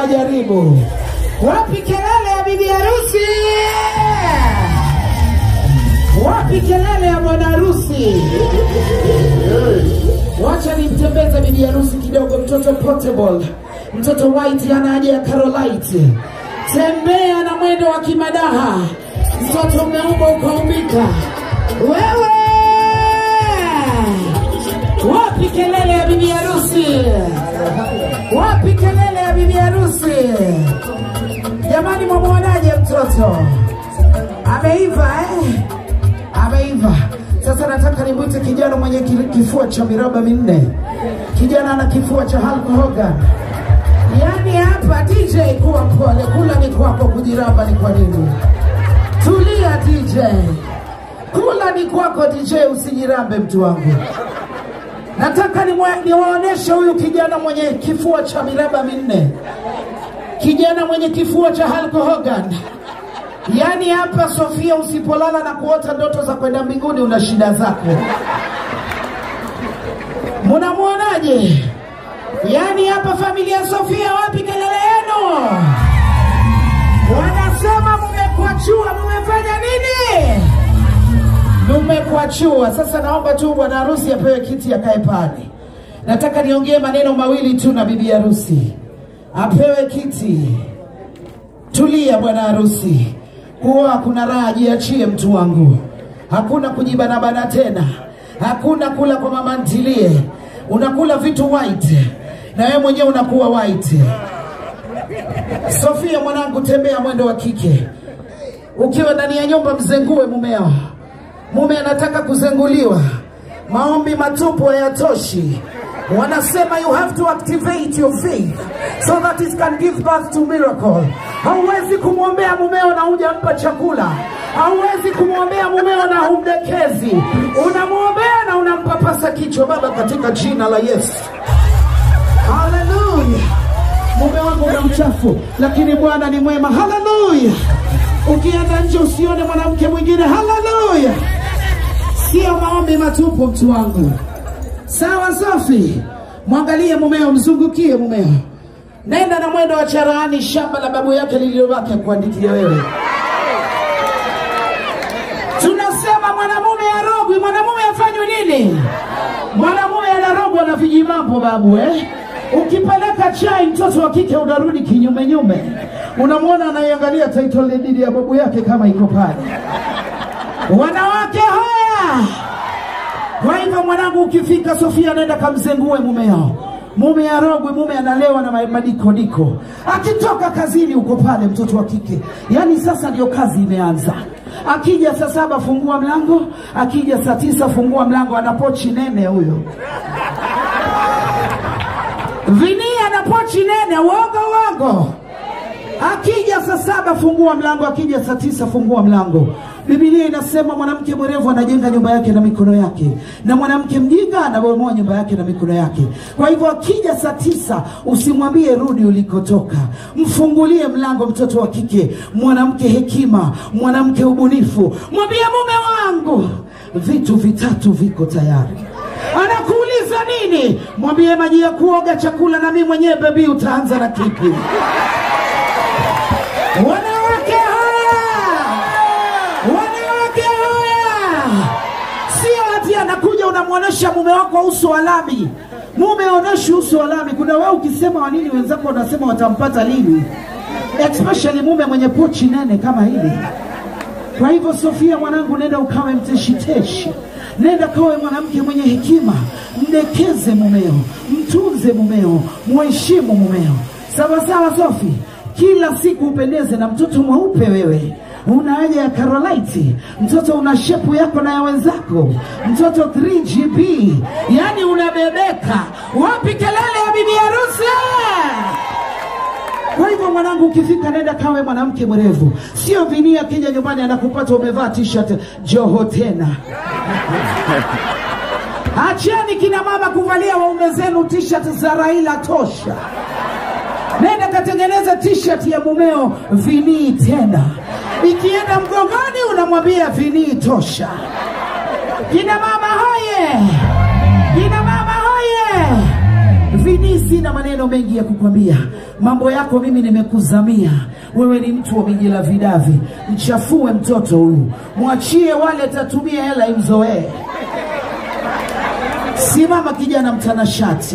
majaribu. Wapi kelele ya bibi harusi? Wapi kelele ya bwana harusi? Wacha nimtembeze bibi harusi kidogo, mtoto portable, mtoto white ana haja ya Carolite. Tembea na mwendo wa kimadaha, mtoto umeumbwa ukaumbika. Wewe wapi kelele ya bibi harusi? Wapi kelele ya bibi harusi? Jamani, mwamwonaje mtoto? Ameiva eh? Ameiva. Sasa nataka nimwite kijana mwenye ki- kifua cha miraba minne. Kijana ana kifua cha Hulk Hogan. Yaani hapa DJ, kuwa mpole, kula ni kwako, kujiramba ni kwa nini? Tulia DJ, kula ni kwako DJ, usijirambe mtu wangu. Nataka nimwe- niwaoneshe huyu kijana mwenye kifua cha miraba minne, kijana mwenye kifua cha Hulk Hogan. Yaani hapa Sofia, usipolala na kuota ndoto za kwenda mbinguni, una shida zako. Munamwonaje? Yaani hapa familia Sofia, wapi kelele yenu? Wanasema mumekwachua, mumefanya nini? Mumekwachua. Sasa naomba tu bwana harusi apewe kiti akae pale. Nataka niongee maneno mawili tu na bibi harusi, apewe kiti. Tulia bwana harusi, kuoa kuna raha, jiachie mtu wangu. Hakuna kujibanabana tena, hakuna kula kwa mama ntilie. Unakula vitu white na wewe mwenyewe unakuwa white. Sofia mwanangu, tembea mwendo wa kike. Ukiwa ndani ya nyumba, mzengue mumeo. Mume anataka kuzenguliwa, maombi matupu hayatoshi. Wanasema you have to activate your faith so that it can give birth to miracle. Hauwezi kumwombea mumeo na hujampa chakula, hauwezi kumwombea mumeo na humdekezi. Unamwombea na unampapasa kichwa. Baba, katika jina la Yesu, haleluya. Mume wangu una mchafu, lakini Bwana ni mwema. Haleluya. Ukienda nje usione mwanamke mwingine. Haleluya. Sio maombi matupu, mtu wangu. Sawa, safi. Mwangalie mumeo, mzungukie mumeo. Nenda na mwendo wa cherehani, shamba la babu yake lililobaki kuandikia wewe. Tunasema mwanamume arogwi, mwanamume afanywe nini? Mwanamume anarogwa na vijimambo babu eh? Ukipeleka chai mtoto wa kike unarudi kinyume nyume, unamwona anaiangalia title deed ya babu yake kama iko pale. Wanawake haya kwa hivyo mwanangu, ukifika Sofia, nenda kamzengue mumeo. Mume arogwe, mume analewa na ma- madikodiko. Akitoka kazini uko pale, mtoto wa kike, yaani sasa ndio kazi imeanza. Akija saa saba fungua mlango, akija saa tisa fungua mlango, ana pochi nene huyo. Vinia na pochi nene, uongo uongo. Akija saa saba fungua mlango, akija saa tisa fungua mlango. Biblia inasema mwanamke mwerevu anajenga nyumba yake na mikono yake, na mwanamke mjinga anabomoa nyumba yake na mikono yake. Kwa hivyo akija saa tisa usimwambie rudi ulikotoka, mfungulie mlango, mtoto wa kike, mwanamke hekima, mwanamke ubunifu, mwambie mume wangu, vitu vitatu viko tayari. Anakuuliza nini? Mwambie maji ya kuoga, chakula, na mimi mwenyewe bebi, utaanza na kipi? Wanawake haya, wanawake haya, sio ati anakuja unamwonyesha mume wako uso wa lami. Mume aoneshi uso wa lami. Kuna wewe ukisema wa nini, wenzako wanasema watampata lini, especially mume mwenye pochi nene kama hili. Kwa hivyo Sofia mwanangu, nenda ukawe mteshiteshi, nenda kawe mwanamke mwenye hekima, mdekeze mumeo, mtunze mumeo, mheshimu mumeo. Sawa sawa, Sofi, kila siku upendeze na mtoto mweupe wewe una haja ya Carolite, mtoto una shepu yako na ya wenzako, mtoto 3GB, yani unabebeka. Wapi kelele ya bibi harusi? Kwa hivyo mwanangu, ukifika nenda kawe mwanamke mwerevu, sio vinia akija nyumbani anakupata umevaa t-shirt Joho tena. Acheni kina mama kuvalia waume zenu t-shirt za Raila tosha. Nenda katengeneza t-shirt ya mumeo vinii tena, ikienda mgongoni unamwambia vinii tosha. Kina mama hoye, kina mama hoye, Vini, sina maneno mengi ya kukwambia, mambo yako mimi nimekuzamia. Wewe ni mtu wa mijila vidavi, mchafue mtoto huyu, mwachie wale tatumia hela imzoee. Simama kijana mtanashati,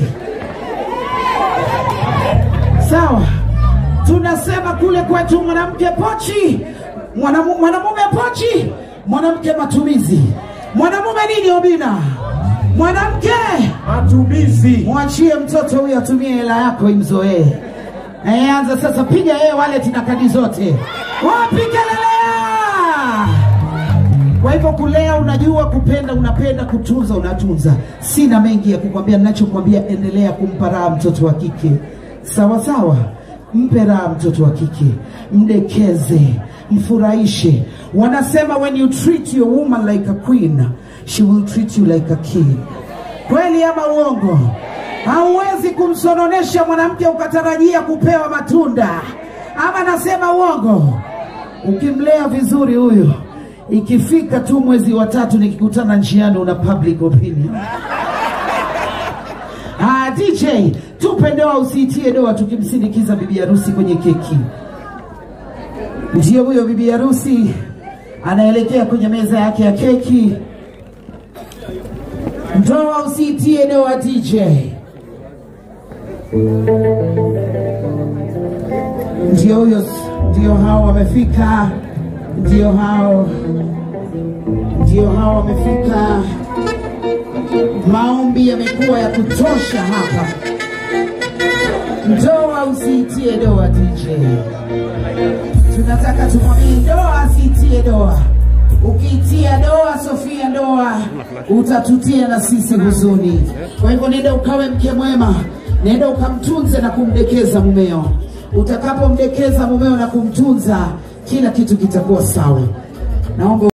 sawa. Tunasema kule kwetu mwanamke pochi, mwanamu- mwanamume pochi, mwanamke matumizi. Mwanamume nini Obina? Mwanamke Matumizi. mwachie mtoto huyo atumie hela yako imzoee. Eh, anza sasa, piga yeye wallet na kadi zote, wapi kelelea. Kwa hivyo kulea, unajua kupenda, unapenda kutunza, unatunza. Sina mengi ya kukwambia, ninachokwambia endelea kumpa raha mtoto wa kike, sawa sawa. Mpe raha mtoto wa kike, mdekeze, mfurahishe. Wanasema when you treat your woman like a queen, she will treat you like a king. Kweli ama uongo? Hauwezi kumsononesha mwanamke ukatarajia kupewa matunda, ama nasema uongo? Ukimlea vizuri huyo, ikifika tu mwezi wa tatu nikikutana njiani, una public opinion. Ah, DJ tupe doa, usiitie doa, tukimsindikiza bibi harusi kwenye keki. Ndiyo huyo bibi harusi anaelekea kwenye meza yake ya keki. Ndoa usiitie doa, DJ. Ndio huyo, ndio hao wamefika, ndio hao, ndio hao wamefika. Maombi yamekuwa ya kutosha hapa. Ndoa usiitie doa, DJ. Tunataka tumwambie ndoa asiitie doa. Ukiitia doa, Sofia, ndoa utatutia na sisi huzuni. Kwa hivyo nenda ukawe mke mwema, nenda ukamtunze na kumdekeza mumeo. Utakapomdekeza mumeo na kumtunza, kila kitu kitakuwa sawa. Naomba